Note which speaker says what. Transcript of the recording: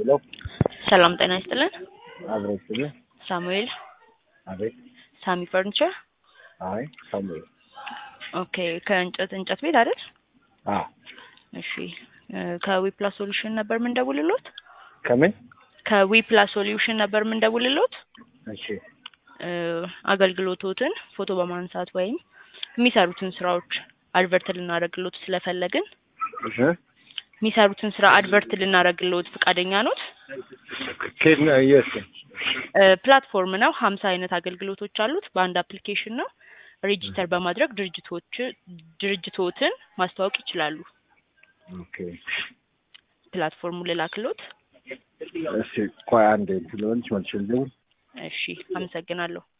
Speaker 1: ሄሎ
Speaker 2: ሰላም ጤና ይስጥልን።
Speaker 1: አብረን ስለ
Speaker 2: ሳሙኤል
Speaker 1: አቤት
Speaker 2: ሳሚ ፈርኒቸር።
Speaker 1: አይ ሳሙኤል
Speaker 2: ኦኬ ከእንጨት እንጨት ቤት አይደል?
Speaker 1: አ
Speaker 2: እሺ እ ከዊፕላስ ሶሉሽን ነበር የምንደውልሎት።
Speaker 1: ከምን
Speaker 2: ከዊፕላስ ሶሉሽን ነበር የምንደውልሎት።
Speaker 1: እሺ
Speaker 2: እ አገልግሎቶትን ፎቶ በማንሳት ወይም የሚሰሩትን ስራዎች አድቨርት ልናደርግሎት ስለፈለግን
Speaker 1: እሺ
Speaker 2: የሚሰሩትን ስራ አድቨርት ልናደርግሎት ፈቃደኛ ኖት?
Speaker 1: ከየት ነው የት
Speaker 2: እ ፕላትፎርም ነው። ሀምሳ አይነት አገልግሎቶች አሉት። በአንድ አፕሊኬሽን ነው። ሬጂስተር በማድረግ ድርጅቶች ድርጅቶትን ማስተዋወቅ ይችላሉ።
Speaker 1: ኦኬ
Speaker 2: ፕላትፎርሙ ልላክሎት።
Speaker 1: እሺ ቆይ አንዴ ስለሆንች መልሼ ልደውል
Speaker 2: እሺ አመሰግናለሁ።